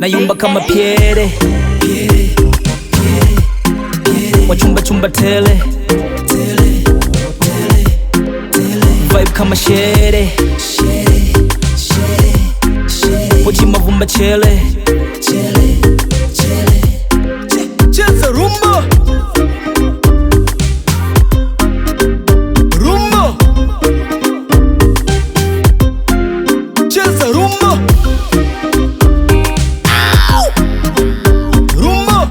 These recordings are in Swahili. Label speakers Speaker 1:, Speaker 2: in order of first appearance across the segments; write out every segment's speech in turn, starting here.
Speaker 1: nayumba kama Piere wachumba chumba tele vibe kama shere pochi mavumba chele
Speaker 2: Cheza rumba Rumba Cheza rumba Rumba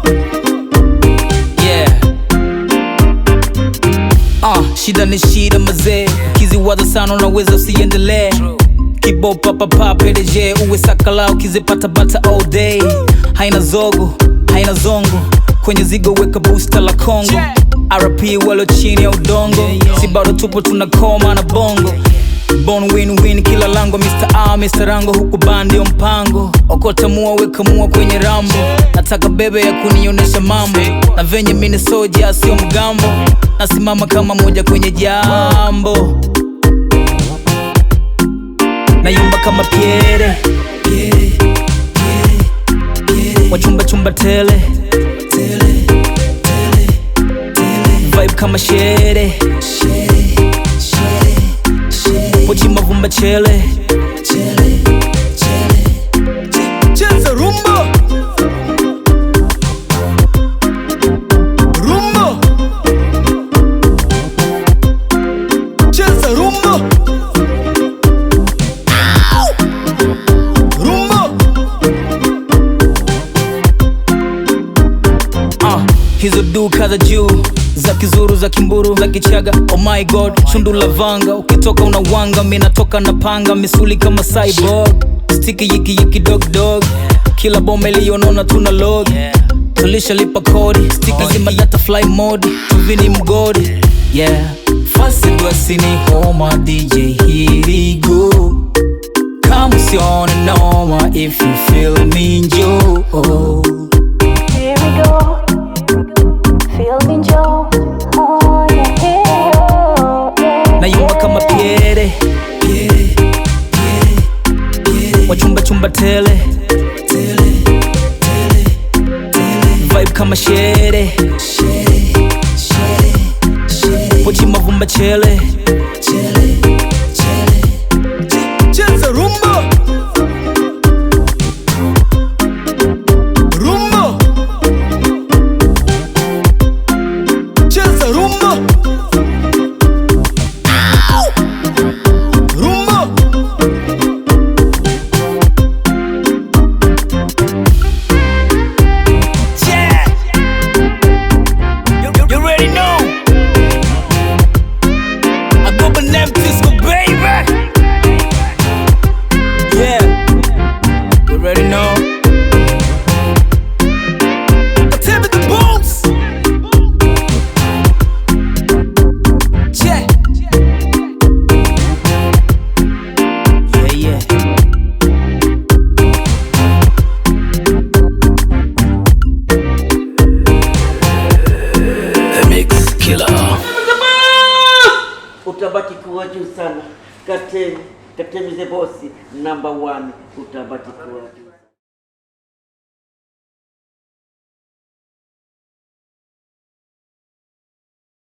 Speaker 1: yeah. Uh, shida ni shida mazee ukiziwaza sana unaweza usiendelee kibo papapa PDG uwe sakala ukizipata bata all day haina zogo haina zongo kwenye zigo weka booster la Kongo RP walo chini ya udongo si bado tupo tunakoma na bongo Bon win win kila lango Mr. A Mr. Rango huku bandio mpango okota mua weka mua kwenye rambo nataka bebe ya kunionyesha mambo na venye mini soja sio mgambo nasimama kama moja kwenye jambo nayumba kama Piere wachumba chumba tele vibe kama shere pochi mavumba chele
Speaker 2: Cheza rumba Rumba Cheza rumba Rumba
Speaker 1: uh, hizo duka za juu za kizuru za kimburu za kichaga oh my god shundu la vanga ukitoka unawanga mi natoka na panga misuli kama cyborg stiki yiki yiki dog dog kila boma iliyonona tuna log tulishalipa kodi stiki zima data fly mode tuvini mgodi yeah fasi dwasini homa dj here we go kama usione noma if you feel me njo oh.
Speaker 3: Here we go. Feel me, Joe. Oh, yeah, yeah, yeah.
Speaker 1: nayumba kama Piere wachumba chumba tele vibe kama shere pochi mavumba chele
Speaker 2: Cheza rumba Rumba Cheza rumba Rumba
Speaker 1: Yeah. You, you, you already know. I go by name Disco, baby. Yeah. You already know.
Speaker 2: Timmy the Boots Yeah
Speaker 1: Yeah, yeah. The Mix Killer.
Speaker 4: utabaki kuwa juu sana. Katemi, Katemi the boss number one, utabaki kuwa juu.